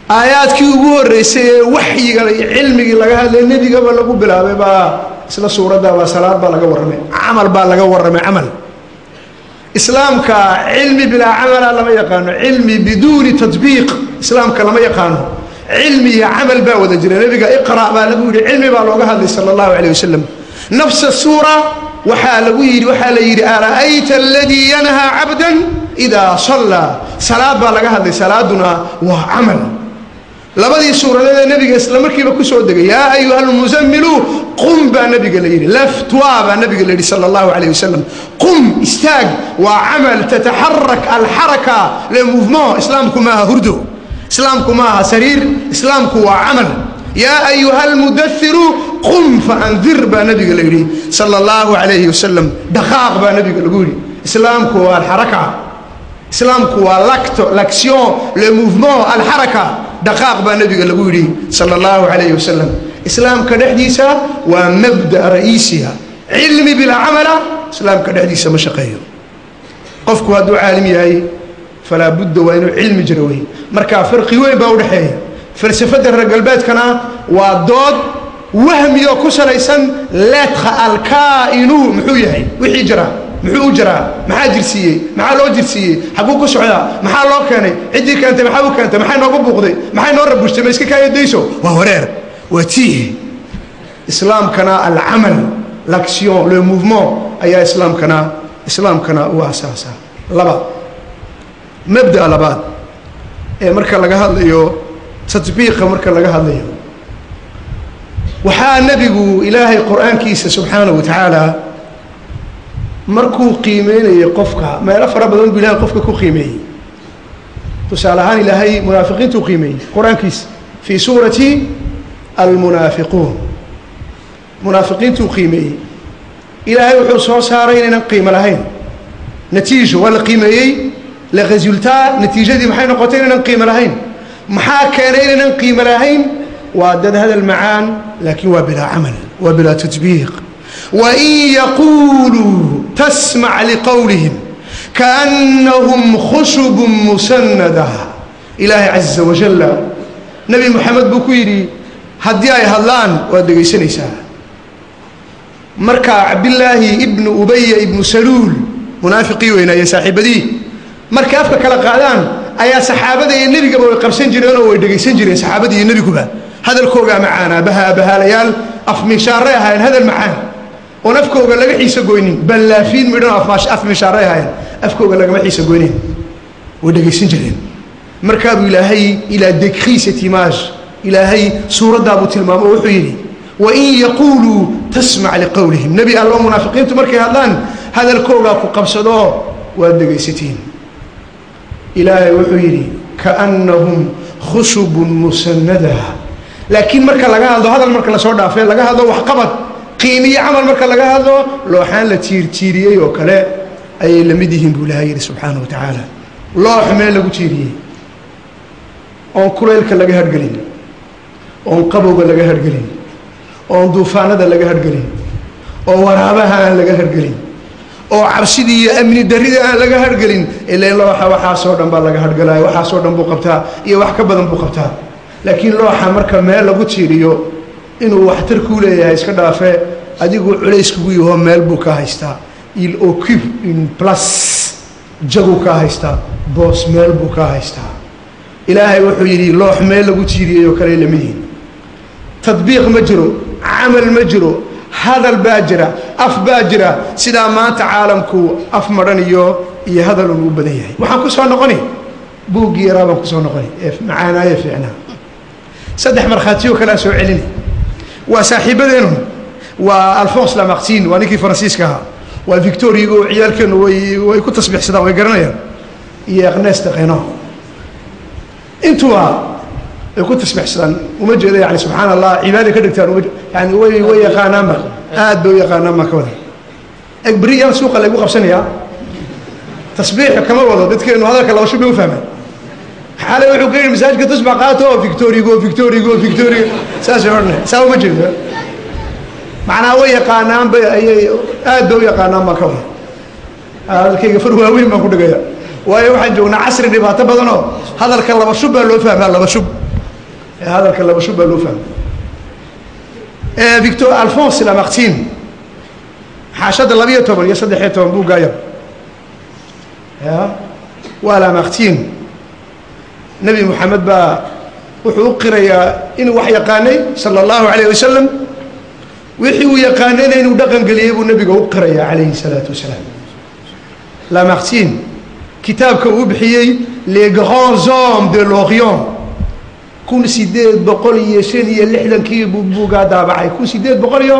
aayaadkii ugu horreysay ee waxyiga iyo cilmigii laga hadlay nebigaba lagu bilaabay baa isla suuradda baa salaad baa laga warramay camal baa laga warramay camal islaamka cilmi bilaa camala lama yaqaano cilmi biduuni tatbiiq islaamka lama yaqaano cilmi iyo camal baa wada jira nebiga iqra' baa lagu yidhi cilmi baa looga hadlay sala allahu calayh wasalam nafsa suura waxaa lagu yidhi waxaa la yidhi ara'ayta aladii yanhaa cabdan idaa sallaa salaad baa laga hadlay salaaduna waa camal labadii suuradeed ee nebiga isla markiiba ku soo degay yaa ayuha almusamilu qum baa nebiga la yidhi laftwa baa nebiga la yidhi sala allahu calayh wasalam qum istaag waa camal tataxarak alxaraka le mouvement islaamku maaha hurdo islaamku maaha sariir islaamku waa camal yaa ayuha almudairu qum faandir baa nebiga la yidhi sala allahu calayhi wasalam dhaqaaq baa nebiga lagu yidhi islaamku waa alxaraka islaamku waa lacto l'action le mouvement alxaraka dhaqaaq baa nebiga lagu yidhi sala allahu calayhi wasalam islaamka dhexdiisa waa mabda ra'iisiha cilmi bilaa camala islaamka dhexdiisa ma shaqeeyo qofku hadduu caalim yahay falaa budda waa inuu cilmi jiro wey marka farqi weyn baa udhexeeya falsafadda reer galbeedkana waa dood wahmiyo ku salaysan leedka alkaa'inu muxuu yahay wixii jira muxuu u jiraa maxaa jirsiiyey maxaa loo jirsiiyey xaguu ku socdaa maxaa loo keenay ciddii keentay maxaa u keentay maxay noogu buuqday maxay noo rabushtay ma iska kaayadayso waa wareer waa tiih islaamkana alcamal l'action le mouvement ayaa islaamkana islaamkana u asaasa laba mabda labaad ee marka laga hadlayo tatbiiqa marka laga hadlayo waxaa nebigu ilaahay qur-aankiisa subxaanahu wa tacaala markuu qiimeynayay qofka meelo fara badan buu ilahay qofka ku qiimeeyey tusaale ahaan ilaahay munaafiqiintuu qiimeeyey qur-aankiisa fii suurati almunaafiquun munaafiqiintuu qiimeeyey ilaahay wuxuu soo saaray inaynan qiimo lahayn natiijo waa la qiimeeyey le resultat natiijadii maxay noqotay inaynan qiimo lahayn maxaa keenay inaynan qiimo lahayn waa dad hadal macaan laakiin waa bilaa camal waa bilaa tatbiiq wain yaquuluu tasmac liqowlihim kaannahum khushubun musanada ilaahay caza wajalla nebi moxamed buu ku yidhi haddii ay hadlaan waad dhegaysanaysaa marka cabdillaahi ibnu ubaya ibnu saluul munaafiqii weynaaye saaxiibadii markay afka kala qaadaan ayaa saxaabada iyo nebigaba way qabsan jireen oo way dhegaysan jireen saxaabadii iyo nebiguba hadalkoogaa macaanaa bahaa bahaalayaal afmishaarey ahaayeen hadal macaan oon afkooga laga xiisa goynin ballaafiin midhan af mishaarey ahaayeen afkooga lagama xiisa goynin way dhegaysan jireen markaabuu ilaahay ilaa dekrii cette image ilaahay suuraddaabuu tilmaamo oo wuxuu yidhi wain yaquuluu tasmac liqowlihim nebi allo munaafiqiintu markay hadlaan hadalkoogaa ku qabsado waad dhegaysatiin ilaahay wuxuu yidhi kaannahum khushubun musanada laakiin marka laga hadlo hadal marka lasoo dhaafay laga hadlo waxqabad qiimiyo camal marka laga hadlo looxaan la tiirtiiriyey oo kale ayay la mid yihiin buu ilahay yidhi subxaana wa tacaala loox meel lagu tiiriyey oon kulaylka laga hargelin oon qabowga laga hargelin oon duufaanada laga hargelin oo waraabaha aan laga hargelin oo cabsidii iyo amni darrida aan laga hargelin ilan looxa waxaasoo dhan baa laga hargelaya waxaasoo dhan buu qabtaa iyo wax ka badan buu qabtaa laakiin looxa marka meel lagu tiiriyo inuu waxtar kuu leeyahay iska dhaafe adigu culays kugu yaho meel buu ka haystaa il occupe une place jaguu kaa haystaa boos meel buu kaa haystaa ilaahay wuxuu yidhi loox meel lagu tiiriyay oo kale lamidihin tadbiiq ma jiro camal ma jiro hadal baa jira af baa jira sidaa maanta caalamku af madhan iyo iyo hadal un u badan yahay waxaan ku soo noqoni buuggii yaraa baan kusoo noqoni ee macaanaaye fiicnaa saddex markhaatiyo kalea soo celini waa saaxiibadeenu waa alphonse lamartin waa ninkii faransiiska ahaa waa victorigo ciyaalkeenu way way ku tasbiixsadaan way garanayaan iyo ernest qeno intuba way ku tasbiixsadaan uma jeeda yani subxaan allah cibaada ka dhigtaan uma yani way way yaqaanaanba aad bay u yaqaanaan baan ka wada eg beriyaan suuqa laygu qabsanayaa tasbiix kama wado dadkeenu hadalka laba shub bay u fahmaan xalay wuxuu ka yidhi masaajidka tusbax qaato victorigo victorigo victorigo saasay odhanay saa uma jeedo macnaa way yaqaanaan bay ayay aad bay u yaqaanaan baan ka wada hadalkayga far waaweyn baan ku dhigaya waayo waxaan joognaa casri dhibaato badanoo hadalka laba shub baa loo fahmaa laba shub ee hadalka laba shub baa loo fahmay victor alphonse lamartine xaashadda labiyo toban iyo saddexiyo toban buuggaayar ya waa lamartine nebi moxamed baa wuxuu u qirayaa inuu wax yaqaanay sala allahu alayh wasalam wixii uu yaqaanayna inuu dhaqan geliyey buu nebiga u qirayaa calayhi salaatu wasalaam lamartine kitaabka uu bixiyey les grands hommes de l'orient kun sideed boqol iyo shan iyo lixdankii buu buugaa daabacay kun sideed boqol iyo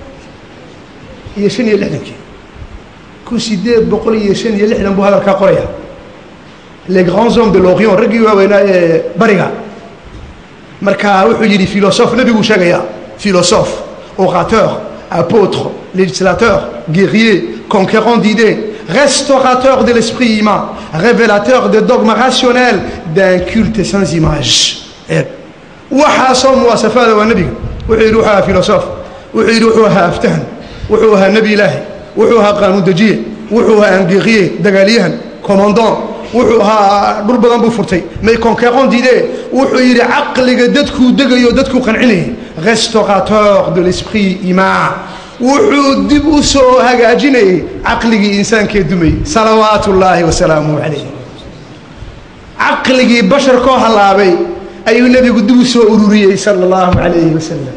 iyo shan iyo lixdankii kun sideed boqol iyo shan iyo lixdan buu hadalkaa qoraya les grands hommes de l'orient raggii waaweynaa ee bariga marka wuxuu yidhi philosophe nebiguu sheegayaa philosophe orateur apôtre législateur guerrier conquérant d'idées restaurateur de l'esprit humain révélateur de dogmes rationnels d'un culte sans image waxaasoo muwaasafaada waa nebiga wuxuu yidhi wuxuu ahaa philosophe wuxuu yidhi wuxuu ahaa aftahan wuxuu ahaa nebi ilaahi wuxuu ahaa qaanuun dejiye wuxuu ahaa angeeqiye dagaalyahan commandant wuxuu ahaa dhul badan buu furtay may conquérant d'idée wuxuu yidhi caqliga dadkuu degayo dadkuu qancinayay restaurateur de l'esprit humain wuxuu dib u soo hagaajinayay caqligii insaankee dumayy salawaatu ullaahi wasalaamuhu calayh caqligii basharkoo hallaabay ayuu nebigu dib u soo ururiyey sala allahu calayhi wasalam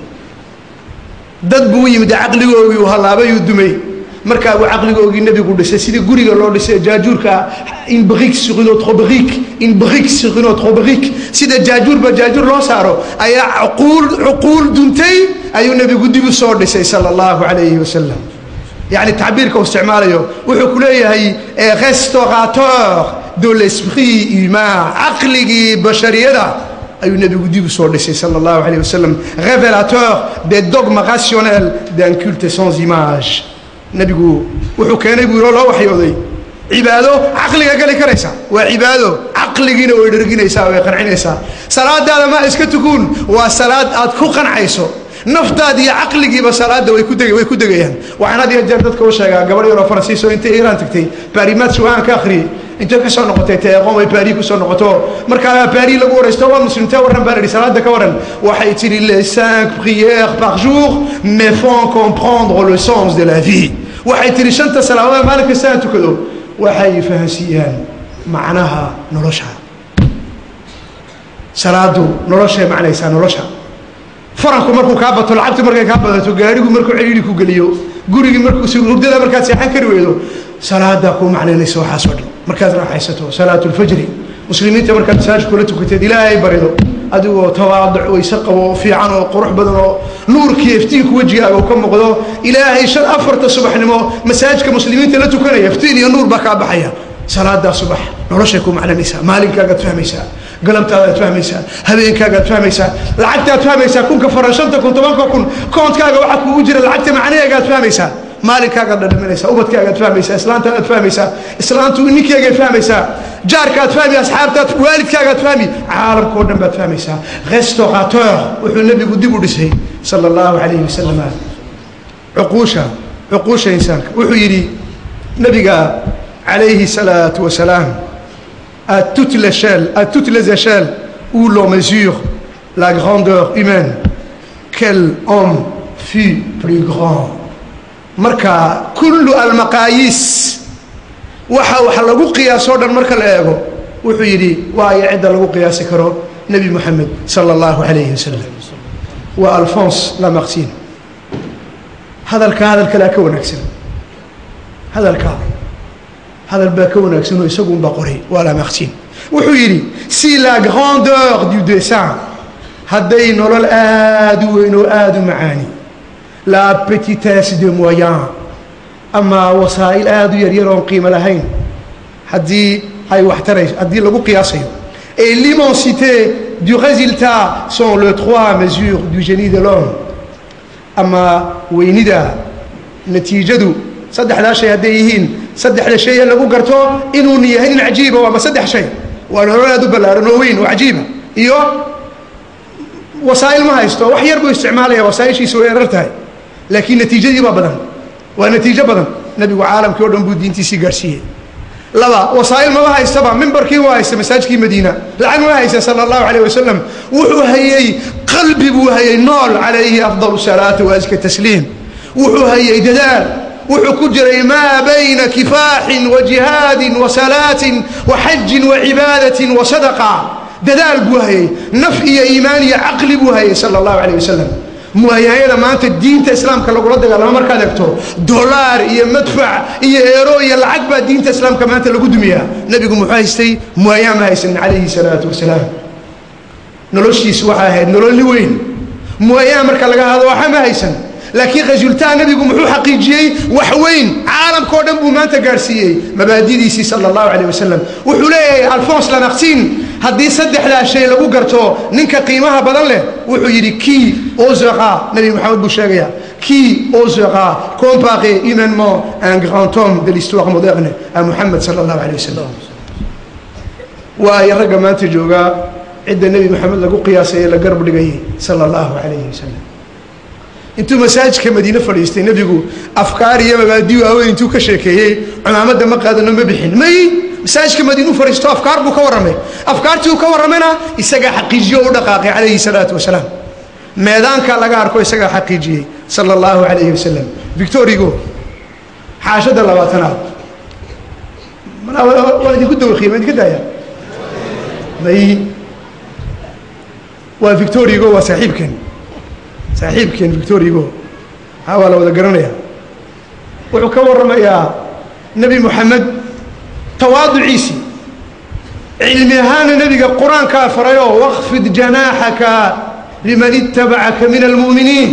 dad buu u yimid caqligoogii uu hallaabayuu dumay markaa buu caqligoogii nebigu dhisay sidii guriga loo dhisay jaajuurka une brique sur une autre brique une brique sur une autre brique sida jaajuurba jaajuur loo saaro ayaa cuquul cuquul duntay ayuu nebigu dib u soo dhisay sala allahu calayhi wasalam yacni tacbiirka uu isticmaalayo wuxuu ku leeyahay restaurateur de l'esprit humain caqligii bashariyada ayuu nebigu dib u soo dhisay sala allahu alayh wasalam révélateur des dogmes rationnels d'un culte sans image nebigu wuxuu keenay buu loo waxyooday cibaado caqliga geli karaysa waa cibaado caqligiina way dherginaysaa way qancinaysaa salaadaada ma iska tukuun waa salaad aad ku qancayso naftaad iyo caqligiiba salaada way ku deg way ku degayaan waxaan had iyo jeer dadka u sheegaa gabadh yaroo faransiis oo intay iiraan tagtay baarimaad sugaan ka akhriyey intay ka soo noqotay teeqoon way baari ku soo noqoto markaa baari lagu waraysto waa muslimtee warran baa la yidhi salaada ka warran waxay tidhi les cinq prières par jour me font comprendre le sens de la vie waxay tidhi shanta salaadood maalin kasta aan tukado waxay fahansiiyaan macnaha nolosha salaadu noloshay macnaysaa nolosha faranku markuu kaa bato lacagtu markay kaa badato gaarigu markuu celiili ku geliyo gurigii markuu hurdada markaad seexan kari weydo salaadaa kuu macnaynaysa waxaasoo dhan markaad raaxaysato salaatu lfajri muslimiinta markaad masaajid kula tukateed ilaahay barido adigoo tawaaduc wayse qabo oo fiican oo qurux badan oo nuurkii iftiinku wejigaaga uu ka muuqdo ilaahay shan afarta subaxnimo masaajidka muslimiinta la tukanaya iftiin iyo nuur baa kaa baxaya salaadaa subax noloshay ku macnanaysaa maalinkaagaad fahmaysaa galabtaadaad fahmaysaa habeenkaagaad fahmaysaa lacagtaad fahmaysaa kunka faran shanta kun tobanka kun koonkaaga waxaa kuugu jira lacagta macnaheegaad fahmaysaa maalinkaagaad dhadhaminaysaa ubadkaagaad fahmaysaa islaantaadaad fahmaysaa islaantu ninkeegaad fahmaysaa jaarkaad fahmi asxaabtaad waalidkaagaad fahmi caalamkao dhan baad fahmaysaa restaurateur wuxuu nebigu dib u dhisay sala allahu calayhi wasalam cuquusha cuquusha insaanka wuxuu yidhi nebiga calayhi salaatu wasalaam à toutes les échelles, à toutes les échelles où l'on mesure la grandeur humaine, quel homme fut plus grand. marka kullu almaqaayiis waxa wax lagu qiyaasoo dhan marka la eego wuxuu yidhi waayo cidda lagu qiyaasi karo nebi moxamed sala allahu calayhi wasalam waa alphonse lamartine hadalkaa hadal kalea ka wanaagsan hadalkaa hadal baa ka wanaagsan oo isagu unbaa qoray waa lamartine wuxuu yidhi si la grandeur du dessin hadday nolol aada u weyn oo aada u macaani la petitesse de moyen ama wasaa'il aada u yaryar oon qiimo lahayn haddii ay wax tarayso haddii lagu qiyaasayo et l'immensité du résultat sont les trois mesures du génie de l'homme ama weynida natiijadu saddexdaa shay hadday yihiin saddexda shay ee lagu garto inuun yahay nin cajiiba waaba saddex shay waa nolol aad u ballaaran oo weyn oo cajiiba iyo wasaa'il ma haysto wax yar buu isticmaalaya wasaa'ishiisa way erar tahay laakiin natiijadii baa badan waa natiijo badan nebigu caalamkii o dhan buu diintiisii gaadhsiiyey laba wasaa'il maba haystaba mimbarkii waa haysta masaajkii madiina lacag ma haysta sala allahu calayh wasalam wuxuu hayey qalbi buu hayey nool calayhi afdal salaati wa aska tasliim wuxuu hayey dadaal wuxuu ku jiray maa bayna kifaaxin wa jihaadin wa salaatin wa xajin wa cibaadatin wa sadaqa dadaal buu hayey naf iyo iimaan iyo caqli buu hayey sala allahu calayh wasalam muwayaayada maanta diinta islaamka lagula dagaalamo markaad egto dolaar iyo madfac iyo eero iyo lacag baa diinta islaamka maanta lagu dumiyaa nebigu muxuu haystay muwaayaa ma haysanin calayhi salaatu wasalaam noloshiisu waxay ahayd nololi weyn muwaayaa marka laga hadlo waxa ma haysan laakiin resultaa nebigu muxuu xaqiijiyey wax weyn caalamkao dhan buu maanta gaadhsiiyey mabaadidiisii sala allahu calayh wasalam wuxuu leeyahay alfons lanaqsin haddii saddexdaa shay lagu garto ninka qiimaha badan leh wuxuu yidhi kii osera nebi moxamed buu sheegaya kii osera comparé humainement un grand homme de l'histoire moderne à mohamed sala allahu calayh wasalam waayo ragga maanta joogaa cidda nebi moxamed lagu qiyaasay ee la garab dhigayay sala allahu calayhi wasalam intuu masaajidka madiine fadhiistay nebigu afkaar iyo mabaadi waaweyn intuu ka sheekeeyey cumaamadda ma qaadano ma bixin may masaajidka madiinuu fadhiisto afkaar buu ka warramay afkaartii uu ka warramayna isagaa xaqiijiyo u dhaqaaqay calayhi salaatu wasalaam meedaanka laga arko isagaa xaqiijiyey sala allahu calayhi wasalam victorigo xaashadda labaatanaad waa idinku dawaqiya ma idinka daaya may waa victorigo waa saaxiibkeen saaxiibkeen victorigo haa waa la wada garanaya wuxuu ka warramayaa nebi moxamed tawaaduciisii cilmi ahaana nebiga qur-aankaa farayoo waqfid janaaxaka liman ittabacaka min almu'miniin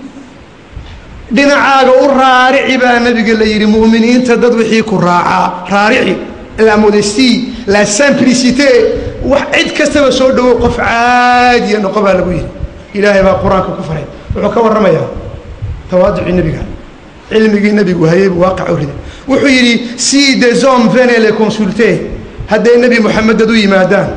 dhinacaaga u raarici baa nebiga la yidhi mu'miniinta dad wixii ku raacaa raarici la modestie la simplicité wax cid kastaba soo dhowow qof caadiya noqo baa lagu yidhi ilaahay baa qur-aanka ku faray wuxuu ka warramayaa tawaaducii nebiga cilmigii nebigu hayay buu waaqac u riday wuxuu yidhi si des hommes venaient les consulter hadday nebi moxamed dad u yimaadaan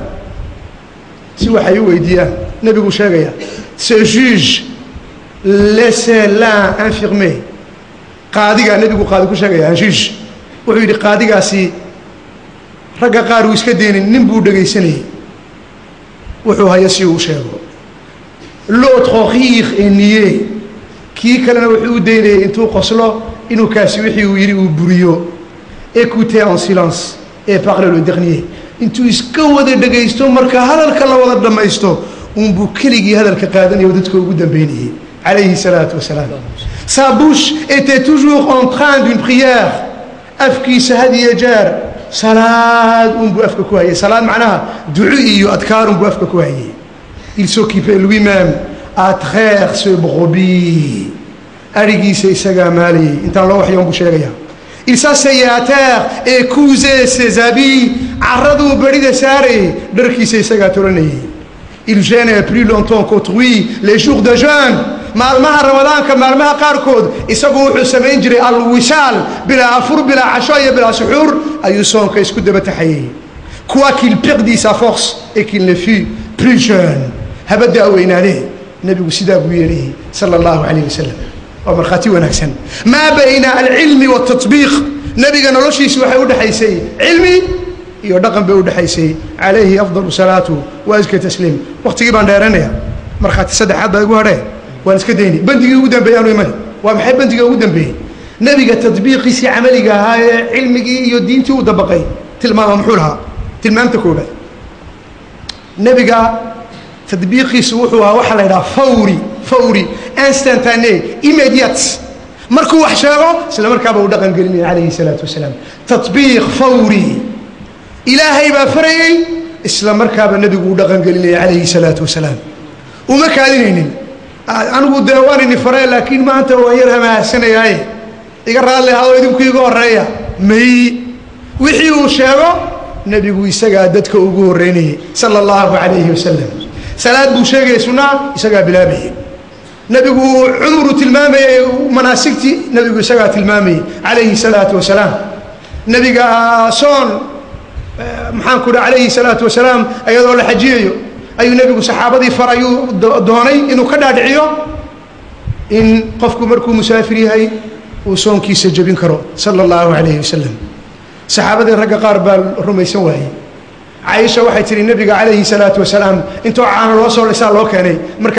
si waxay u weydiiyaan nebigu sheegaya ce juge laissez l'un infirmer qaadigaa nebigu qaadi ku sheegaya un juge wuxuu yidhi qaadigaasi ragga qaar uu iska deynin nin buu dhegaysanayay wuxuu haya si uu sheego l'autre rire et nier kii kalena wuxuu u daynayay intuu qoslo inuu kaasi wixii uu yidhi uu buriyo écouter en silence et parler le dernier intuu iska wada dhegaysto marka hadalka la wada dhammaysto unbuu keligii hadalka qaadanaya oo dadka ugu dambeynayay calayhi salaatu wasalaam sa bouche était toujours en train d'une prière afkiisa had iyo jeer salaad unbuu afka ku hayay salaad macnaha duco iyo adkaar unbuu afka ku hayay il s'occupait lui-même à traire ce brebis arigiisa isagaa maalayay intaan loo waxyoon buu sheegaya il s'asseyait à terre et cousait ses habits carraduu berida saarayay dharkiisa isagaa tolanayay il gênait plus longtemps qu'autrui les jours de jeûne maalmaha ramadaanka maalmaha qaarkood isagu wuxuu samayn jiray alwisaal bilaa afur bilaa casho iyo bilaa suxuur ayuu soonka isku daba taxayay quoi qu'il perdit sa force et qu'il ne fût plus jeune habaddaa weynaadee nebigu sidaa buu yeelayay sala allahu calayh wasalam waa markhaati wanaagsan maa bayna alcilmi waaltatbiiq nebiga noloshiisi waxay u dhexaysay cilmi iyo dhaqan bay u dhexaysay calayhi afdalu salaatu wa aska tasliim waqtigii baan dheeranaya markhaati saddexaad baa igu hadhee waan iska dayni bandigii ugu dambeeyey aanu imani waa maxay bandiga ugu dambeeyey nebiga tadbiiqiisii camaliga ahaa ee cilmigii iyo diintii u dabaqay tilmaama muxuu lahaa tilmaamta koobaad nebiga tadbiiqiisu wuxuu ahaa waxaa la yidhaha fawri fawri instantane immediate markuu wax sheego isla markaaba uu dhaqan gelinaya calayhi salaatu wasalaam tatbiiq fawri ilaahay baa farayey isla markaaba nebigu uu dhaqan gelinaya calayhi salaatu wasalaam uma kaadinaynin anigu dee waan ini faree laakiin maanta waan yar hamaahsanayaaye iga raalli ahadoo idinku iga horeeya may wixii uu sheego nebigu isagaa dadka ugu horreynayay sala allahu calayhi wasalam salaad buu sheegaya sunnaa isagaa bilaabayay nebigu cumru tilmaamayay manaasigtii nebigu isagaa tilmaamayay calayhi salaatu wasalaam nebiga soon maxaan ku dha calayhi salaatu wasalaam iyadoo la xajiyayo ayuu nebigu saxaabadii far ayuu doonay inuu ka dhaadhiciyo in qofku markuu musaafir yahay uu soonkiisa jebin karo sala allahu calayhi wasalam saxaabadii ragga qaar baa rumaysan waayey caaisha waxay tihi nebiga calayhi salaatu wasalaam intoo caano loo soo lisaa loo keenay marka